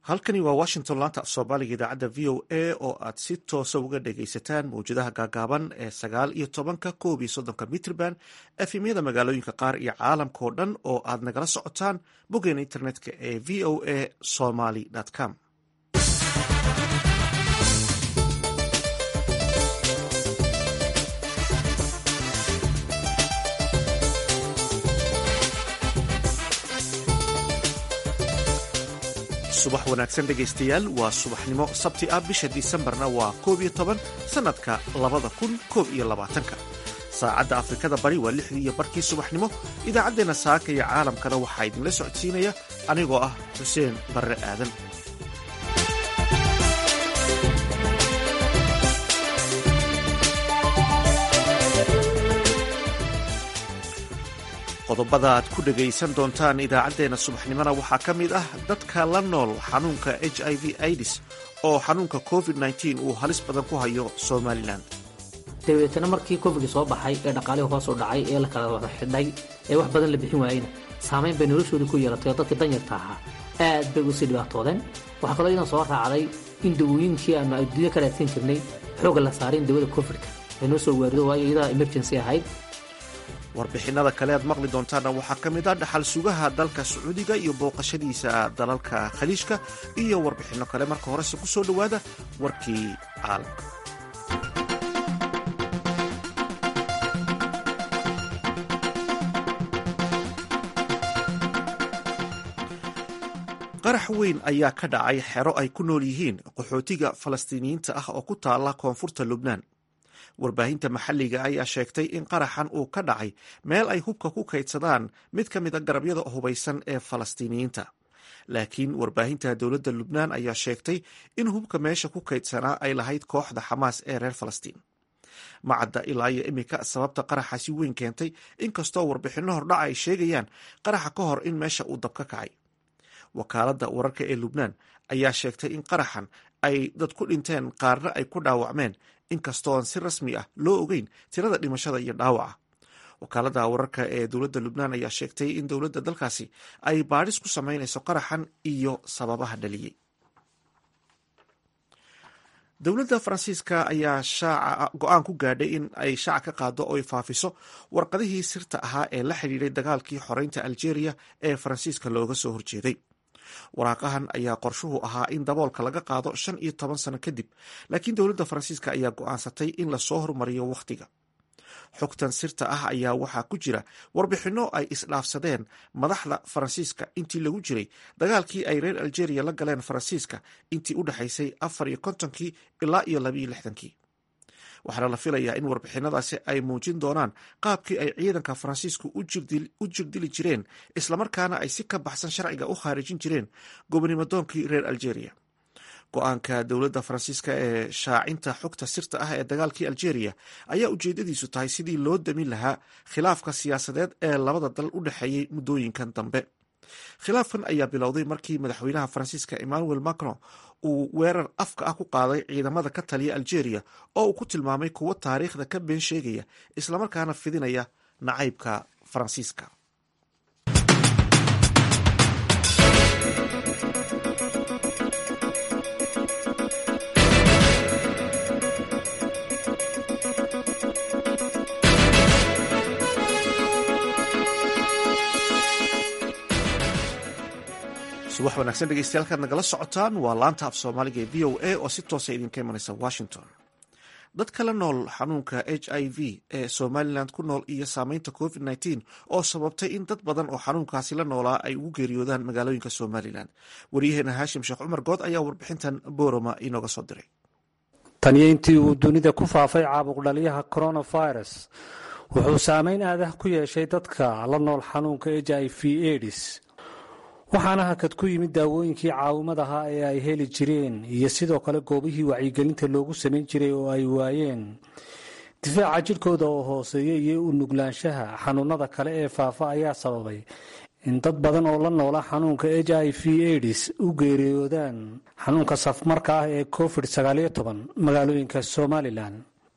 halkani waa washington laanta af soomaaliga idaacadda v o a oo aad si toosa uga dhagaysataan mawjadaha gaagaaban ee sagaal iyo tobanka koob iyo soddonka mitrban efemyada magaalooyinka qaar iyo caalamka oo dhan oo aad nagala socotaan boggeena internetka ee v o a somaly com subax wanaagsan dhegaystayaal waa subaxnimo sabti ah bisha disembarna waa koob iyo toban sannadka labada kun koob iyo labaatanka saacadda afrikada bari waa lixdii iyo barkii subaxnimo idaacaddeenna saaka iyo caalamkana waxaa idinla socodsiinaya anigoo ah xuseen barre aadan qodobada aad ku dhegaysan doontaan idaacaddeenna subaxnimona waxaa ka mid ah dadka la nool xanuunka h i v idis oo xanuunka covid uu halis badan ku hayo somalilan dabeetana markii covidka soo baxay ee dhaqaalihii hoos u dhacay ee la kala wada xidhay ee wax badan la bixin waayeyna saamayn bay noloshoodii ku yeelatay oo dadkii danyarta ahaa aad bay usii dhibaatoodeen waxaa kaloo idan soo raacday in dawooyinkii aanu adduunya ka raadsan jirnay xooga la saaray in dawada covidka ay noo soo waarido waayo iyadaa emergency ahayd warbixinada kale aad maqli doontaana waxaa ka mid ah dhaxal sugaha dalka sacuudiga iyo booqashadiisa dalalka khaliijka iyo warbixinno kale marka horese ku soo dhowaada warkii caalamka qarax weyn ayaa ka dhacay xero ay ku nool yihiin qaxootiga falastiiniyiinta ah oo ku taala koonfurta lubnaan warbaahinta maxalliga ayaa sheegtay in qaraxan uu ka dhacay meel ay hubka ku kaydsadaan mid ka mid a garabyada hubaysan ee falastiiniyiinta laakiin warbaahinta dowladda lubnaan ayaa sheegtay in hubka meesha ku kaydsanaa ay lahayd kooxda xamaas ee reer falastiin macadda ilaa iyo iminka sababta qaraxaasi weyn keentay inkastoo warbixinno hordhaca ay sheegayaan qaraxa ka hor in meesha uu dab ka kacay wakaaladda wararka ee lubnaan ayaa sheegtay in qaraxan ay dad ku dhinteen qaarna ay ku dhaawacmeen inkastooan si rasmi ah loo ogeyn tirada dhimashada iyo dhaawaca wakaaladda wararka ee dowladda lubnaan ayaa sheegtay in dowladda dalkaasi ay baadhis ku samaynayso qaraxan iyo sababaha dhaliyey dowladda faransiiska ayaa shaaca go-aan ku gaadhay in ay shaaca ka qaado oo ay faafiso warqadihii sirta ahaa ee la xidhiidhay dagaalkii xoreynta algeria ee faransiiska looga soo horjeeday waraaqahan ayaa qorshuhu ahaa in daboolka laga qaado shan iyo toban sano kadib laakiin dowladda faransiiska ayaa go-aansatay in lasoo hormariyo wakhtiga xogtan sirta ah ayaa waxaa ku jira warbixinno ay isdhaafsadeen madaxda faransiiska intii lagu jiray dagaalkii ay reer algeria la galeen faransiiska intii u dhexaysay afar iyo kontonkii ilaa iyo labiiyo lixdankii waxaana la filayaa in warbixinadaasi ay muujin doonaan qaabkii ay ciidanka faransiisku u jirdili jireen islamarkaana ay si ka baxsan sharciga u khaarijin jireen gobonimadoonkii reer algeria go-aanka dowladda faransiiska ee shaacinta xogta sirta ah ee dagaalkii algeria ayaa ujeedadiisu tahay sidii loo damin lahaa khilaafka siyaasadeed ee labada dal u dhexeeyey muddooyinkan dambe khilaafkan ayaa bilowday markii madaxweynaha faransiiska emmanuel macron uu weerar afka ah ku qaaday ciidamada ka taliya algeria oo uu ku tilmaamay kuwo taariikhda ka been sheegaya islamarkaana fidinaya nacaybka faransiiska subax wanaagsan dhegeystayaal nagala socotaan waa laanta af soomaaliga ee v o a oo si toosa idinka imanaysa washington dadka la nool xanuunka h i v ee somalilan ku nool iyo saameynta covid nteen oo sababtay in dad badan oo xanuunkaasi la noolaa ay ugu geeriyoodaan magaalooyinka somalilan waryaheena haashim sheekh cumar good ayaa warbixintan booroma inooga soo diray taniyo intii uu dunida ku faafay caabuqdhaliyaha coronavirus wuxuu saameyn aadah ku yeeshay dadka la nool xanuunka h i v edis waxaana hakad ku yimid daawooyinkii caawimad ahaa ee ay heli jireen iyo sidoo kale goobihii wacyigelinta loogu samayn jiray oo ay waayeen difaaca jidhkooda oo hooseeya iyo u nuglaanshaha xanuunada kale ee faafa ayaa sababay in dad badan oo la noola xanuunka h i v edis u geeriyoodaan xanuunka safmarka ah ee covid magaalooyinka somalilan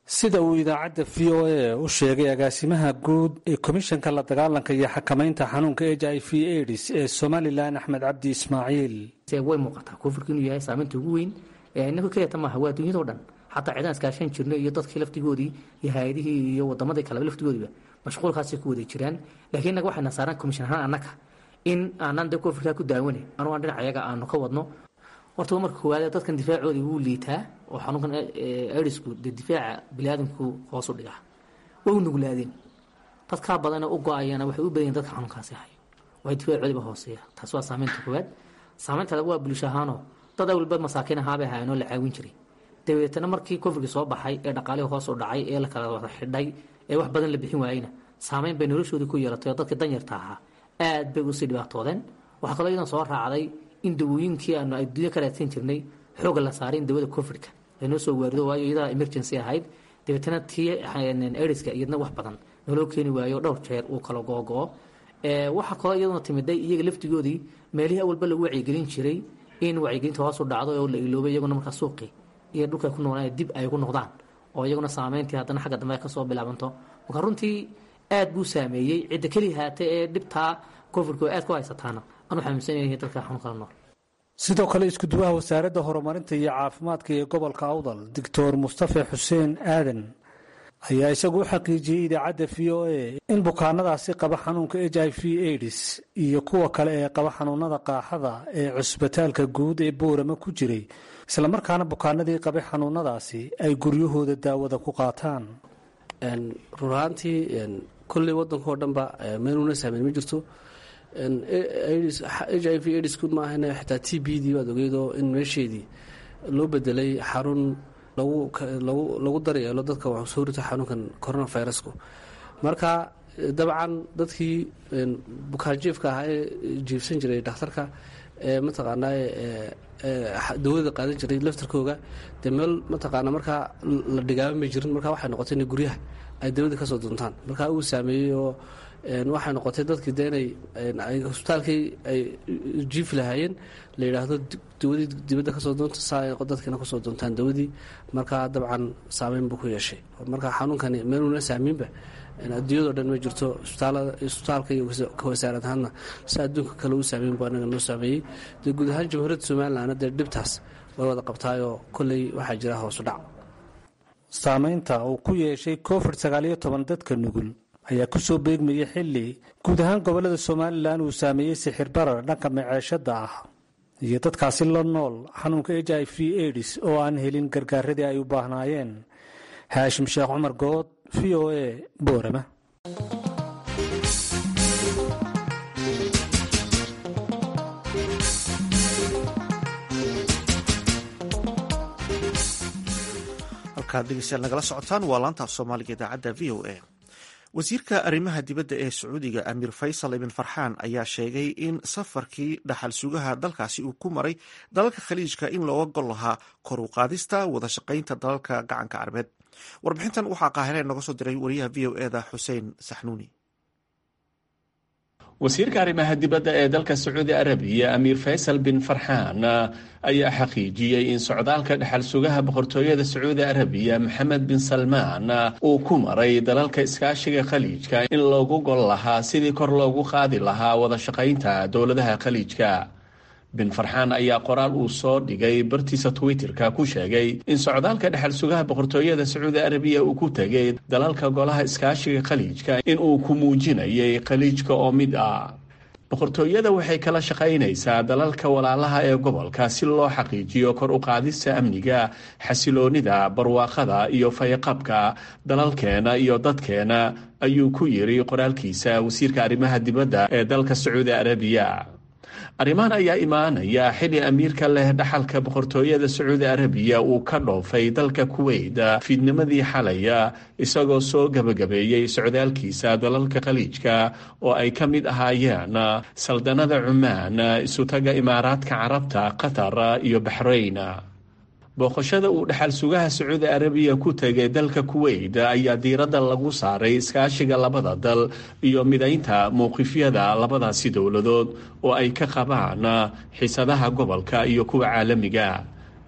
sida uu idaacadda v o a u sheegay agaasimaha guud ee komishanka la dagaalanka iyo xakamaynta xanuunka h i v aids ee somalilan axmed cabdi ismaaciil way muuqataa koofurka inuu yahay saameynta ugu weyn inaga kelyata maaha waa dunyadao dhan xataa cidaan iskaashan jirno iyo dadkii laftigoodii iyo hay-adihii iyo wadamadii kaleba laftigoodiiba mashquulkaasay ku wada jiraan laakiin innaga waxayna saaraan komishan ahaan annaga in aanan de koofurkaa ku daawane anugu aan dhinac ayaga aanu ka wadno horta marka koowaad dadkan difaacoodii wuu liitaa oo xanuunkan aidsku dee difaaca biniaadamku hoosu dhigaa way u nuglaadeen dadkaa badana u go-ayana waxay u badanyiin dadka xanuunkaasi hayo way difaacoodiiba hooseeya taas waa saameynta koowaad saameynta laga waa bulsho ahaanoo dad awalba masaakiin ahaabay hayanoo la caawin jiray dabeetana markii koofurka soo baxay ee dhaqaalihii hoos u dhacay ee la kala wada xidhay ee wax badan la bixin waayeyna saameyn bay noloshoodii ku yeelatay oo dadkii danyarta ahaa aad bay usii dhibaatoodeen waxaa kaloo iyadan soo raacday in dawooyinkii aanu adduunya ka raadsan jirnay xooga la saaray in dawada covidka laynoo soo waarido waayo iyadaa emergency ahayd dabeetana tii aidiska iyadna wax badan naloo keeni waayo dhowr jeer uu kala googo-o waxaa kaloo iyaduna timiday iyaga laftigoodii meelihii awalba lagu wacyigelin jiray in wacyigelinta hoos u dhacdo oo la iloobay iyaguna markaa suuqii iyo dhulka ku noolaa dib ay ku noqdaan oo iyaguna saameyntii haddana xagga dambe ay kasoo bilaabanto marka runtii aad buu saameeyey cidda keliya haate ee dhibtaa covidka oo aad ku haysataana anu xanuunsanayay dadka xanuun kala nool sidoo kale iskuduwaha wasaaradda horumarinta iyo caafimaadka ee gobolka awdal doctor mustafe xuseen aadan ayaa isagu u xaqiijiyey idaacadda v o a in bukaanadaasi qaba xanuunka h i v aids iyo kuwa kale ee qaba xanuunada qaaxada ee cusbitaalka guud ee boorama ku jiray islamarkaana bukaanadii qabay xanuunadaasi ay guryahooda daawada ku qaataan run ahaantii kolley waddankao dhanba meenuna saameyn ma jirto h i v aidsku maahane xitaa t b dii baad ogeydoo in meesheedii loo bedelay xarun lagu daryeelo dadka wax soo rita xanuunkan coronavirusku marka dabcan dadkii bukaanjiifka ahaa ee jiifsan jiray dhakhtarka ee mataqaanaa dawada qaadan jiray laftarkooga dee meel mataqaana markaa la dhigaaban may jirin marka waxay noqotay in guryaha ay dawada kasoo duntaan marka uu saameeyey oo waxay noqotay dadkii de inay hosbitaalkii ay jiifi lahaayeen la yidhaahdo dawadii dibadda kasoo doonta saa dadkiina kusoo doontaan dawadii markaa dabcan saameyn buu ku yeeshay marka xanuunkani meenuna saamiinba adduunyadao dhan ma jirto isbitaalka iyo ka wasaarad ahaadna si adduunka kale u saameyn bu anaga noo saameeyey dee guud ahaan jamhuuriyadda somalilandna dee dhibtaas way wada qabtaayoo kolley waxaa jira hoosu dhac saameynta uu ku yeeshay covid sagaaliyo toban dadka nugul ayaa ku soo beegmayay xilli guud ahaan gobollada somalilan uu saameeyey sixir barar dhanka maceeshadda ah iyo dadkaasi la nool xanuunka h i v aids oo aan helin gargaaradii ay u baahnaayeen haashim sheekh cumar good v o a boorama halkaad dhegeystayaal nagala socotaan waa laanta af soomaaliga idaacadda v o a wasiirka arrimaha dibadda ee sacuudiga amiir faysal ibn farxaan ayaa sheegay in safarkii dhaxal sugaha dalkaasi uu ku maray dalalka khaliijka in looga gol lahaa kor u qaadista wada shaqaynta dalalka gacanka carbeed warbixintan waxaa qaahireen noga soo diray wariyaha v o eda xuseen saxnuuni wasiirka arrimaha dibadda ee dalka sacuudi arabiya amiir faysal bin farxaan ayaa xaqiijiyey in socdaalka dhexal sugaha boqortooyada sacuudi arabiya maxamed bin salmaan uu ku maray dalalka iskaashiga khaliijka in loogu gol lahaa sidii kor loogu qaadi lahaa wada shaqaynta dowladaha khaliijka bin farxaan ayaa qoraal uu soo dhigay bartiisa twitterka ku sheegay in socdaalka dhexal sugaha boqortooyada sacuudi arabiya uu ku tegay dalalka golaha iskaashiga khaliijka in uu ku muujinayay khaliijka oo mid ah boqortooyada waxay kala shaqaynaysaa dalalka walaalaha ee gobolka si loo xaqiijiyo kor u qaadista amniga xasiloonida barwaaqada iyo fayaqabka dalalkeena iyo dadkeena ayuu ku yiri qoraalkiisa wasiirka arrimaha dibadda ee dalka sacuudi arabiya arrimahan ayaa imaanaya xili amiirka leh dhaxalka boqortooyada sacuudi arabiya uu ka dhoofay dalka kuweyt fiidnimadii xalaya isagoo soo gebagabeeyey socdaalkiisa dalalka khaliijka oo ay ka mid ahaayeen saldanada cumaan isutaga imaaraadka carabta qatar iyo baxrayn booqashada uu dhexal sugaha sacuudi arabiya ku tegay dalka kuweyt ayaa diiradda lagu saaray iskaashiga labada dal iyo midaynta mowqifyada labadaasi dowladood oo ay ka qabaan xiisadaha gobolka iyo kuwa caalamiga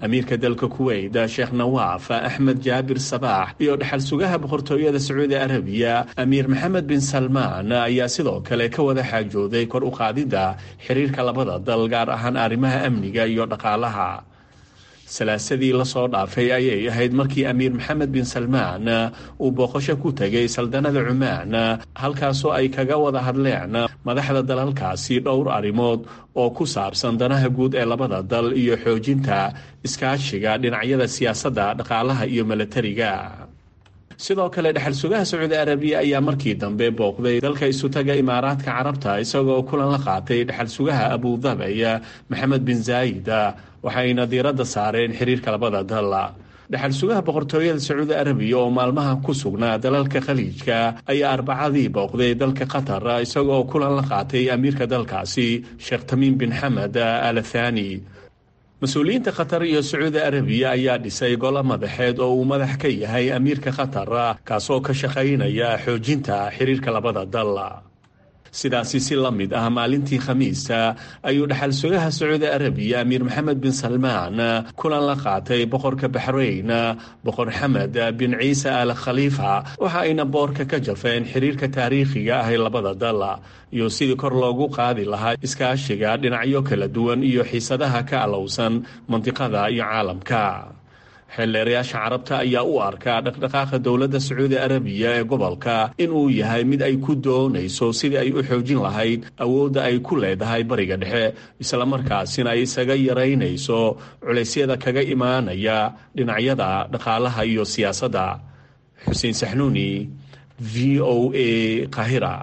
amiirka dalka kuweyt sheekh nawaaf axmed jaabir sabaax iyo dhexal sugaha boqortooyada sacuudi arabiya amiir maxamed bin salmaan ayaa sidoo kale ka wada xaajooday kor u qaadidda xiriirka labada dal gaar ahaan arrimaha amniga iyo dhaqaalaha salaasadii lasoo dhaafay ayay ahayd markii amiir maxamed bin salmaan uu booqasho ku tegay saldanada cumaan halkaasoo ay kaga wada hadleen madaxda dalalkaasi dhowr arrimood oo ku saabsan danaha guud ee labada dal iyo xoojinta iskaashiga dhinacyada siyaasadda dhaqaalaha iyo milatariga sidoo kale dhexal sugaha sacuudi arabiya ayaa markii dambe booqday dalka isutaga imaaraadka carabta isagoo kulan la qaatay dhexal sugaha abudabay maxamed bin zaayid waxayna diiradda saareen xiriirka labada dal dhexal sugaha boqortooyada sacuudi arabiya oo maalmaha ku sugnaa dalalka khaliijka ayaa arbacadii booqday dalka qatar isagoo kulan la qaatay amiirka dalkaasi sheekh tamiim bin xamed al thani mas-uuliyiinta qatar iyo sacuudi arabiya ayaa dhisay golo madaxeed oo uu madax ka yahay amiirka qatar kaasoo ka shaqaynaya xoojinta xiriirka labada dal sidaasi si la mid ah maalintii khamiista ayuu dhexal sugaha sacuudi arabiya amiir maxamed bin salmaan kulan la qaatay boqorka baxrayn boqor xamed bin ciise al khaliifa waxa ayna boorka ka jafeen xiriirka taariikhiga ah ee labada dal iyo sidii kor loogu qaadi lahaa iskaashiga dhinacyo kala duwan iyo xiisadaha ka alowsan mandiqada iyo caalamka xeelleerayaasha carabta ayaa u arkaa dhaqdhaqaaqa dowladda sacuudi arabiya ee gobolka inuu yahay mid ay ku doonayso sidii ay u xoojin lahayd awoodda ay ku leedahay bariga dhexe islamarkaasina ay isaga yaraynayso culeysyada kaga imaanaya dhinacyada dhaqaalaha iyo siyaasadda xuseen saxnuuni v o a qahira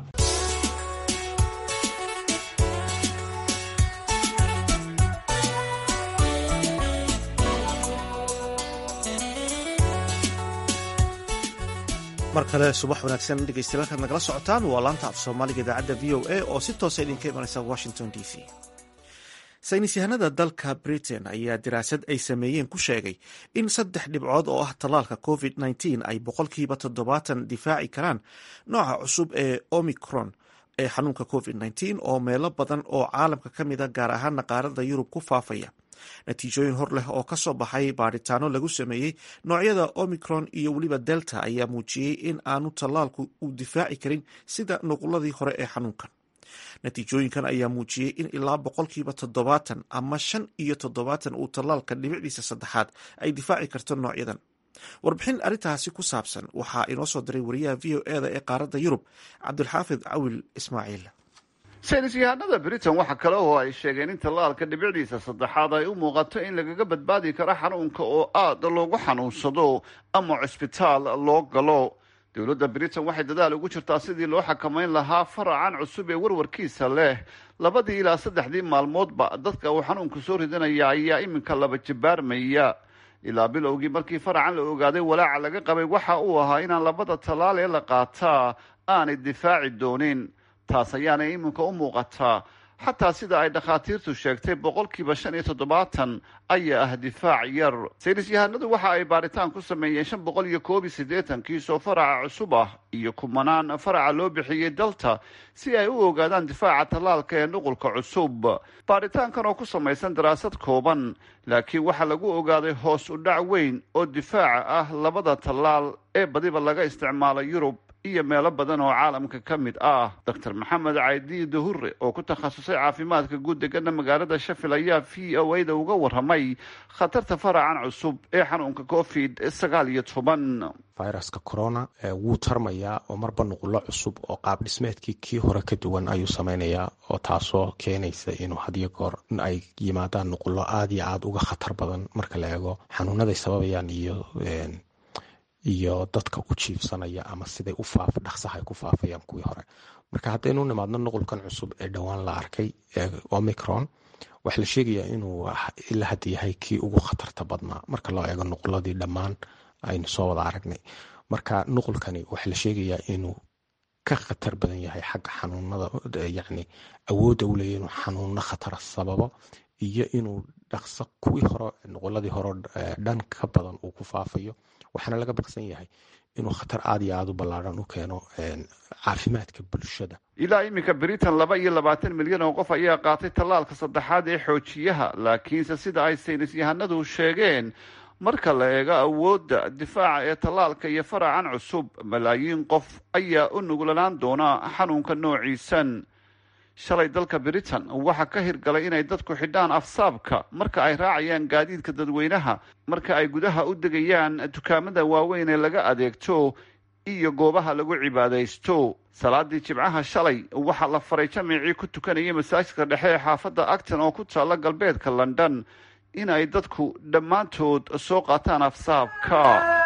mar kale subax wanaagsan dhegeystayaal halkaad nagala socotaan waa laanta af soomaaliga idaacadda v o a oo si toosa idinka imanaysa washington d c saynis yahanada dalka britain ayaa daraasad ay sameeyeen ku sheegay in saddex dhibcood oo ah tallaalka covid nteen ay boqolkiiba toddobaatan difaaci karaan nooca cusub ee omicron ee xanuunka covid nteen oo meelo badan oo caalamka ka mida gaar ahaana qaarada yurub ku faafaya natiijooyin hor leh oo kasoo baxay baadhitaano lagu sameeyey noocyada omicron iyo weliba delta ayaa muujiyey in aanu tallaalku uu difaaci karin sida nuquladii hore ee xanuunkan natiijooyinkan ayaa muujiyey in ilaa boqolkiiba toddobaatan ama shan iyo toddobaatan uu tallaalka dhibicdiisa saddexaad ay difaaci karto noocyadan warbixin arrintaasi ku saabsan waxaa inoo soo diray wariyaha v o eda ee qaaradda yurub cabdulxaafid cawil ismaaciil saynis yahanada britain waxa kale oo ay sheegeen in tallaalka dhibicdiisa saddexaad ay u muuqato in lagaga badbaadi karo xanuunka oo aada loogu xanuunsado ama cusbitaal loo galo dowladda britain waxay dadaal ugu jirtaa sidii loo xakamayn lahaa faracan cusub ee warwarkiisa leh labadii ilaa saddexdii maalmoodba dadka uu xanuunku soo ridanaya ayaa iminka laba jibaarmaya ilaa bilowgii markii faracan la ogaaday walaaca laga qabay waxa uu ahaa inaan labada tallaal ee la qaataa aanay difaaci doonin taas ayaana iminka u muuqataa xataa sida ay dhakhaatiirtu sheegtay boqolkiiba shan iyo toddobaatan ayaa ah difaac yar saynis yahanadu waxa ay baaritaan ku sameeyeen shan boqol iyo koob iyo siddeetan kiisoo faraca cusub ah iyo kumanaan faraca loo bixiyey dalta si ay u ogaadaan difaaca tallaalka ee nuqulka cusub baaritaankan oo ku samaysan daraasad kooban laakiin waxaa lagu ogaaday hoos u dhac weyn oo difaaca ah labada tallaal ee badiba laga isticmaalo yurub iyo meelo badan oo caalamka ka mid ah doctor maxamed caydi dahure oo ku takhasusay caafimaadka guud degana magaalada shafil ayaa v o a da uga waramay khatarta faracan cusub ee xanuunka covid sagaal iyo toban viruska corona wuu tarmayaa oo marba nuqulo cusub oo qaab dhismeedkii kii hore ka duwan ayuu sameynayaa oo taasoo keenaysa inuu hadiyo goor in ay yimaadaan nuqulo aada iyo aada uga khatar badan marka la eego xanuunaday sababayaan iyo iyo dadka u jiifsanaya ama siday u faaf dhaqsaha ay ku faafayaan kuwii hore marka haddaynu nimaadno nuqulkan cusub ee dhowaan la arkay ee omicron waxaa la sheegayaa inuu ilaa hadda yahay kii ugu khatarta badnaa marka loo eego nuquladii dhammaan aynu soo wada aragnay marka nuqulkani waxaa la sheegayaa inuu ka khatar badan yahay xagga xanuunada yacni awoodda u leeya inuu xanuuno khatara sababo iyo inuu dhaqso kuwii hore nuquladii hore dhan ka badan uu ku faafayo waxaana laga baqsan yahay inuu khatar aad iyo aad u ballaaran u keeno caafimaadka bulshada ilaa iminka britain laba iyo labaatan milyan oo qof ayaa qaatay tallaalka saddexaad ee xoojiyaha laakiinse sida ay saynis yahanadu sheegeen marka la eego awoodda difaaca ee tallaalka iyo faracan cusub malaayiin qof ayaa u nuglanaan doona xanuunka noociisan shalay dalka britain waxaa ka hirgalay inay dadku xidhaan afsaabka marka ay raacayaan gaadiidka dadweynaha marka ay gudaha u degayaan dukaamada waaweyn ee laga adeegto iyo goobaha lagu cibaadaysto salaadii jimcaha shalay waxaa la faray jamicii ku tukanayay masaajidka dhexe ee xaafadda acton oo ku taalla galbeedka london in ay dadku dhammaantood soo qaataan afsaabka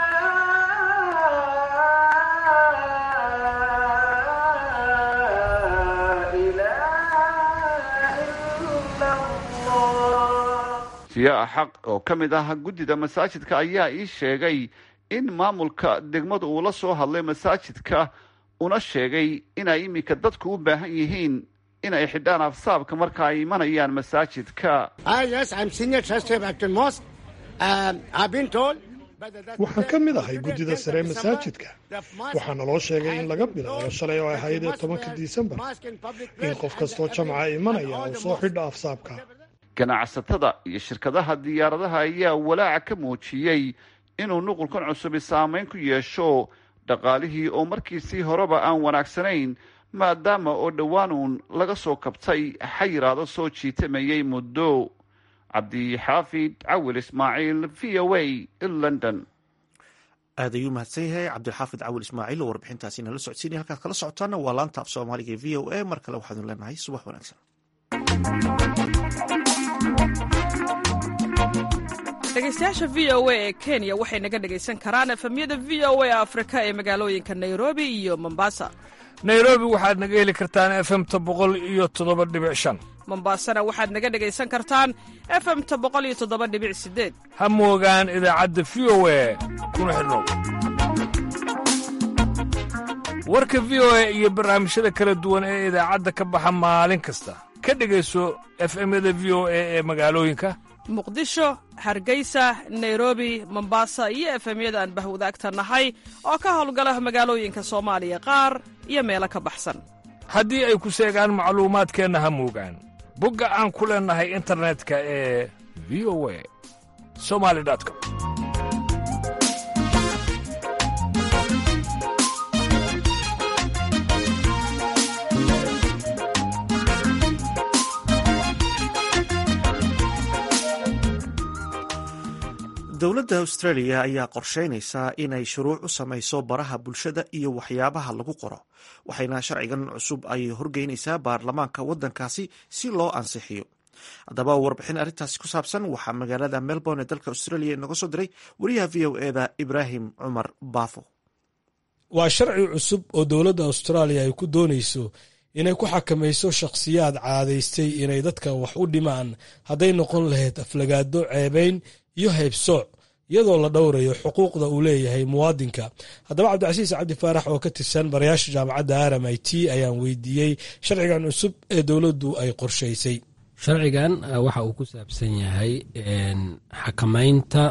siyaa xaq oo ka mid ah guddida masaajidka ayaa ii sheegay in maamulka degmadu uu la soo hadlay masaajidka una sheegay inay iminka dadku u baahan yihiin inay xidhaan afsaabka marka ay imanayaan masaajidka waxaan ka mid ahay guddida sare masaajidka waxaa naloo sheegay in laga bilaabo shalay oo ahayd ee tobanka disembar in qof kastoo jamca imanaya uu soo xidho afsaabka ganacsatada iyo shirkadaha diyaaradaha ayaa walaaca ka muujiyey inuu nuqulkan cusubi saameyn ku yeesho dhaqaalihii oo markiisii horeba aan wanaagsanayn maadaama oo dhowaanuun laga soo kabtay xayiraado soo jiitamayay muddo cabdixaafid cawil ismaaciil v o a london aad ayuu mahadsan yahay cabdilxaafid cawil ismaaciil oo warbixintaasi nala socodsiinaya halkaad kala socotaana waa laanta af soomaaliga ee v o a mar kale waxaanu leenahay subax wanaagsan dhegeystayaasha v o a ee kenya waxay naga dhegaysan karaan efemyada v o a afrika ee magaalooyinka nairobi iyo mombasa nairobi waxaad naga heli kartaan efemta boqol iyo toddoba dhibic shan mombasana waxaad naga dhegaysan kartaan efemta boqol iyo toddoba dhibic sideed ha moogaan idaacadda v o a kuna xidhnow warka v o a iyo barnaamijyada kala duwan ee idaacadda ka baxa maalin kasta ka dhegayso efemyada v o a ee magaalooyinka muqdisho hargeysa nairobi mombasa iyo efemyada aan bahwadaagta nahay oo ka howlgala magaalooyinka soomaaliya qaar iyo meelo ka baxsan haddii ay ku seegaan macluumaadkeenna ha moogaan bogga aan ku leennahay internetka ee v o a somali com dowladda australia ayaa qorsheynaysaa inay shuruuc u samayso baraha bulshada iyo waxyaabaha lagu qoro waxayna sharcigan cusub ay horgeynaysaa baarlamaanka waddankaasi si loo ansixiyo haddaba warbixin arrintaasi ku saabsan waxaa magaalada melbourne ee dalka australia inoga soo diray wariyaha v o eda ibraahim cumar baafo waa sharci cusub oo dowladda austraaliya ay ku doonayso inay ku xakamayso shakhsiyaad caadaystay inay dadka wax u dhimaan hadday noqon lahayd aflagaado ceebayn iyo haybsooc iyadoo la dhowrayo xuquuqda uu leeyahay muwaadinka haddaba cabdicasiis cabdi faarax oo ka tirsan barayaasha jaamacadda r m i t ayaan weydiiyey sharcigan cusub ee dowladdu ay qorshaysay sharcigan waxa uu ku saabsan yahay xakamaynta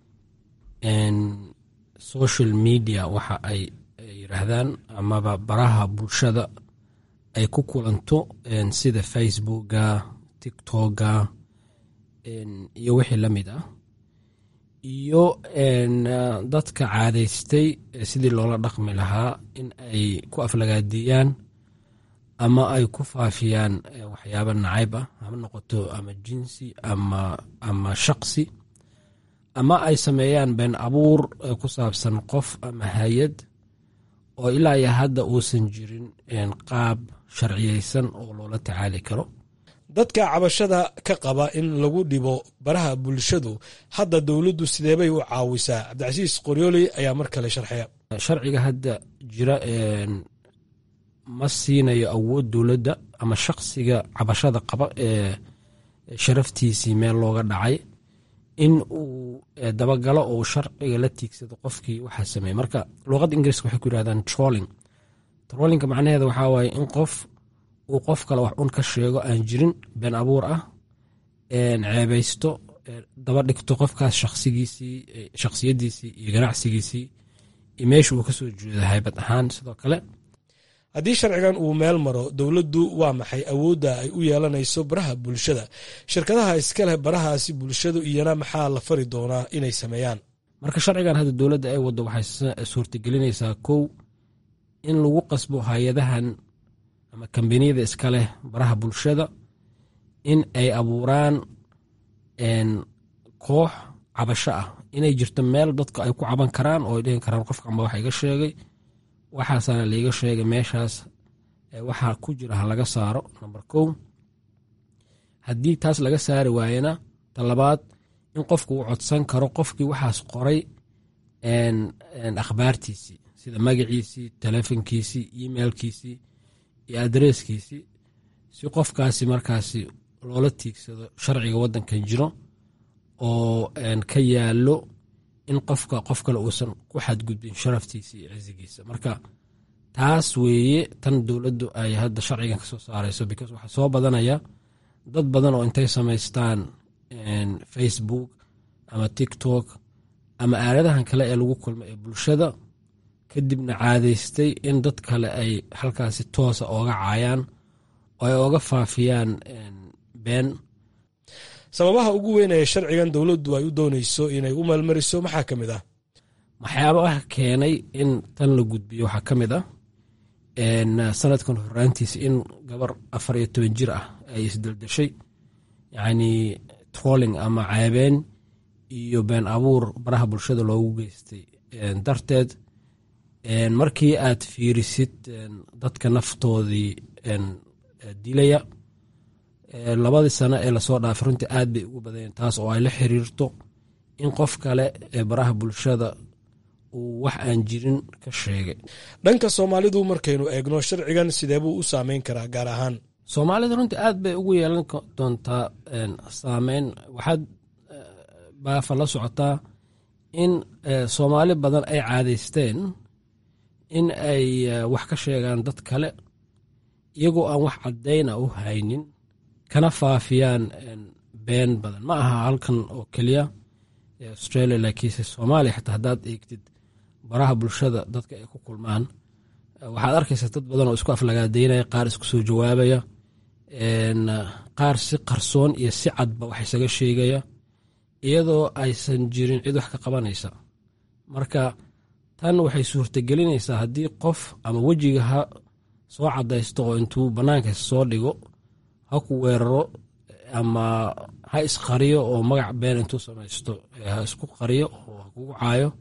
social media waxa ay yiraahdaan amaba baraha bulshada ay ku kulanto sida facebooka tiktoka iyo wixii la mid ah iyo dadka caadaystay sidii loola dhaqmi lahaa in ay ku aflagaadiyaan ama ay ku faafiyaan waxyaaba nacayb ah hama noqoto ama jinsi ama ama shaqsi ama ay sameeyaan been abuur ku saabsan qof ama hay-ad oo ilaa iyo hadda uusan jirin qaab sharciyeysan oo loola tacaali karo dadka cabashada ka qaba in lagu dhibo baraha bulshadu hadda dowladdu sideebay u caawisaa cabdicasiis qoryooley ayaa mar kale sharxaya sharciga hadda jira ma siinayo awood dowladda ama shaqsiga cabashada qaba ee sharaftiisii meel looga dhacay in uu dabagalo oo sharciga la tiigsado qofkii waxaa sameeyey marka luuqadda ingiriiska waxay ku yirahdaan trolling trollinga macnaheeda waxaa waaye in qof uu qof kale wax un ka sheego aan jirin been abuur ah ceebaysto daba dhigto qofkaas shaqsigiisii shakhsiyadiisii iyo ganacsigiisii iyo meesha uu kasoo jeedo haybad ahaan sidoo kale haddii sharcigan uu meel maro dowladdu waa maxay awoodda ay u yeelanayso baraha bulshada shirkadaha iskaleh barahaasi bulshadu iyana maxaa la fari doonaa inay sameeyaan marka sharcigan hadda dowladda ay waddo waxay suurtagelinaysaa kow in lagu qasbo hay-adahan ama kambaniyada iska leh baraha bulshada in ay abuuraan koox cabasho ah inay jirto meel dadka ay ku caban karaan oo ay dhihi karaan qofka amba waxa iga sheegay waxaasaana laiga sheegay meeshaas waxaa ku jira ha laga saaro number kow haddii taas laga saari waayena talabaad in qofku uu codsan karo qofkii waxaas qoray akhbaartiisii sida magaciisii telefonkiisii emailkiisii iyo adresskiisii si qofkaasi markaasi loola tiigsado sharciga waddankan jiro oo ka yaalo in qofka qof kale uusan ku xadgudbin sharaftiisa iyo cizigiisa marka taas weeye tan dowladdu ay hadda sharcigan kasoo saarayso because waxaa soo badanaya dad badan oo intay samaystaan facebook ama tiktok ama aaladahan kale ee lagu kulmo ee bulshada kadibna caadaystay in dad kale ay halkaasi toosa ooga caayaan oo ay ooga faafiyaan been sababaha ugu weyn ee sharcigan dowladdu ay u doonayso inay u maalmariso maxaa ka mid ah waxyaabaha keenay in tan la gudbiyo waxaa ka mid ah sanadkan horaantiisa in gabar afar iyo toban jir ah ay isdeldeshay yacni trolling ama ceebeen iyo been abuur baraha bulshada loogu geystay darteed markii aad fiirisid dadka naftoodii dilaya labadii sano ee lasoo dhaafay runtii aad bay ugu badanyeen taas oo ay la xiriirto in qof kale ee baraha bulshada uu wax aan jirin ka sheegay dhanka soomaalidu markaynu eegno sharcigan sidee buu u saameyn karaa gaar ahaan soomaalida runtii aad bay ugu yeelan doontaa saameyn waxaad baafa la socotaa in soomaali badan ay caadaysteen in ay wax ka sheegaan dad kale iyagoo aan wax caddayna u haynin kana faafiyaan been badan ma aha halkan oo keliya australia laakiinse soomaaliya xataa haddaad eegtid baraha bulshada dadka ay ku kulmaan waxaad arkaysaa dad badan oo isku aflagaadeynaya qaar isku soo jawaabaya qaar si qarsoon iyo si cadba wax isaga sheegaya iyadoo aysan jirin cid wax ka qabanaysa marka tan waxay suurtagelinaysaa haddii qof ama wejiga ha soo cadaysto oo intuu bannaanka soo dhigo ha ku weeraro ama ha isqariyo oo magac been intuu samaysto ha isku qariyo oo ha kugu caayo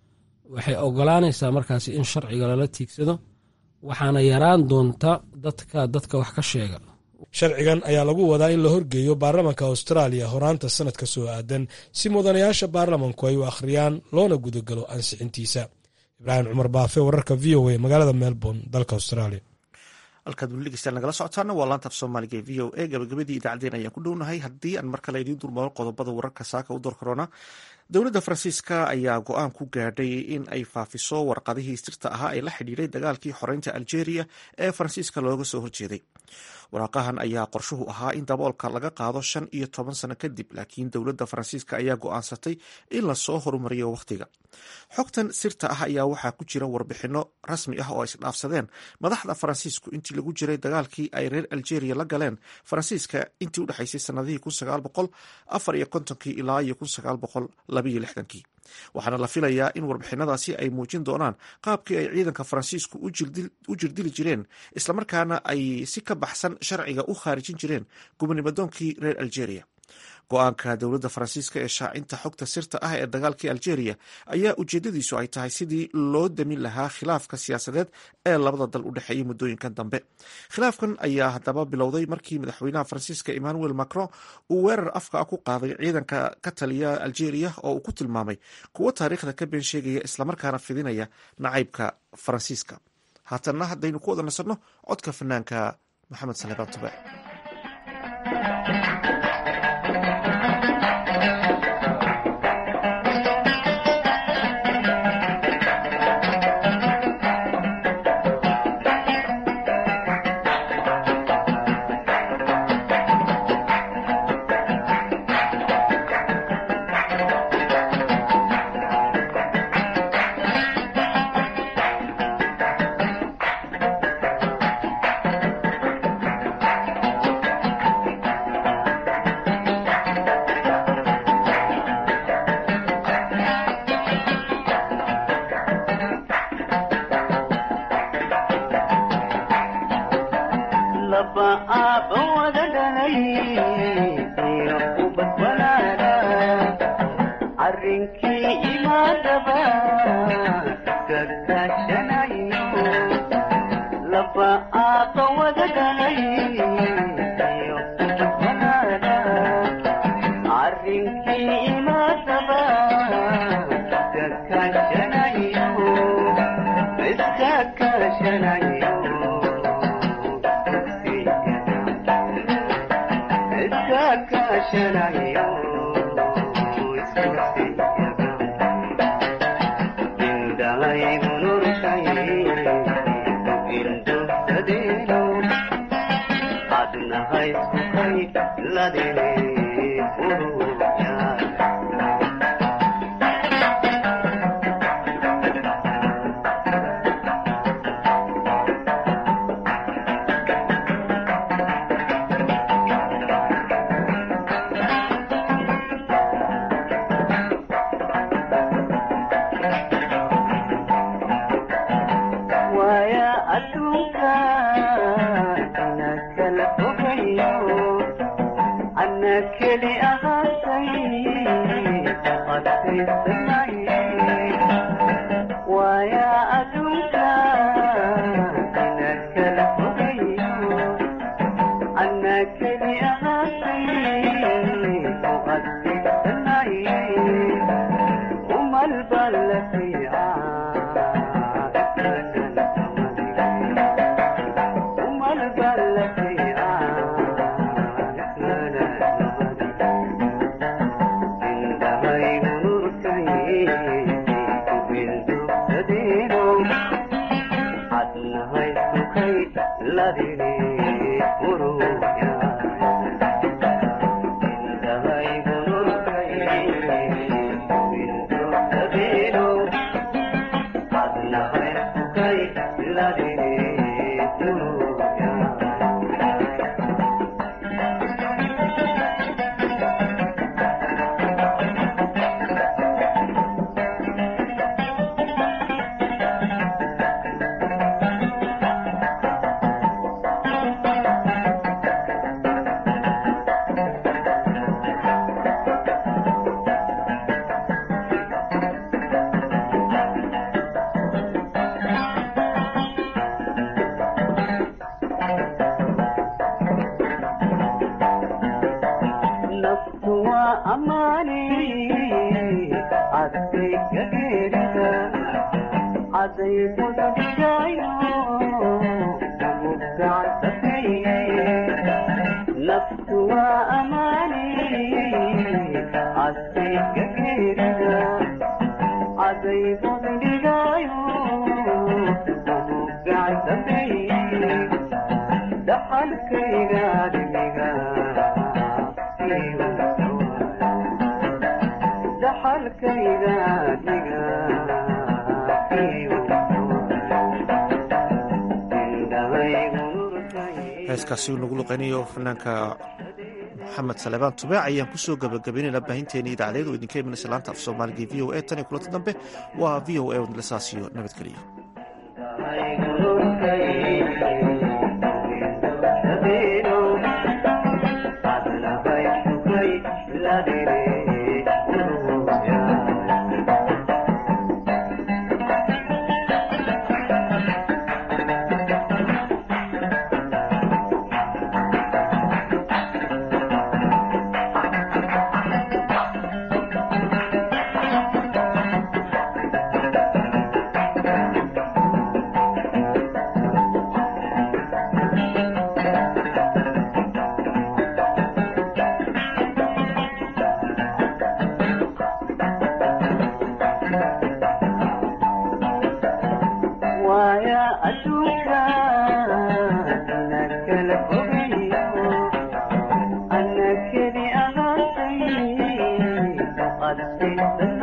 waxay ogolaanaysaa markaasi in sharciga lala tiigsado waxaana yaraan doonta dadka dadka wax ka sheega sharcigan ayaa lagu wadaa in la horgeeyo baarlamanka austraaliya horaanta sanadka soo aadan si mudanayaasha baarlamanku ay u akhriyaan loona gudagalo ansixintiisa ibraahim cumar baafe wararka v o a magaalada melbourne dalka australia halkaad weli dhegeystaan nagala socotaana waa laanta af soomaaliga ee v o a gabagabadii idaacaddeen ayaan ku dhownahay haddii aan mar kale idiin durmaro qodobada wararka saaka u door korona dowladda faransiiska ayaa go-aan ku gaadhay in ay faafiso warqadihii sirta ahaa ee la xidhiiray dagaalkii xoreynta algeria ee faransiiska looga soo horjeeday waraaqahan ayaa qorshuhu ahaa in daboolka laga qaado shan iyo toban sano kadib laakiin dowladda faransiiska ayaa go-aansatay in lasoo horumariyo wakhtiga xogtan sirta ah ayaa waxaa ku jira warbixino rasmi ah oo ay isdhaafsadeen madaxda faransiisku intii lagu jiray dagaalkii ay reer algeria la galeen faransiiska intii udhexaysay sanadihii kun sagaal boqol afar iyo kontonkii ilaa iyo kun sagaal boqol labaiyo lixdankii waxaana la filayaa in warbixinadaasi ay muujin doonaan qaabkii ay ciidanka faransiisku u jirdili jireen islamarkaana ay si ka baxsan sharciga u khaarijin jireen gubernimodoonkii reer algeria go-aanka dowladda faransiiska ee shaacinta xogta sirta ah ee dagaalkii algeria ayaa ujeedadiisu ay tahay sidii loo damin lahaa khilaafka siyaasadeed ee labada dal u dhexeeyay muddooyinkan dambe khilaafkan ayaa haddaba bilowday markii madaxweynaha faransiiska emmanuel macron uu weerar afka ku qaaday ciidanka ka taliya algeria oo uu ku tilmaamay kuwo taariikhda ka been sheegaya islamarkaana fidinaya nacaybka faransiiska haatanna haddaynu ku wada nasanno codka fanaanka maxamed salebaan tube heeskaasi uu nagu luqaynayo fanaanka maxamed salebaan tubaac ayaan kusoo gabagabaynayna baahinteeni idaacadeed oo idinka imanaysa laanta af soomaaliga v o a tan iyo kulanta dambe waa v o a wadlasaasiyo nabadgeliyo Thank you.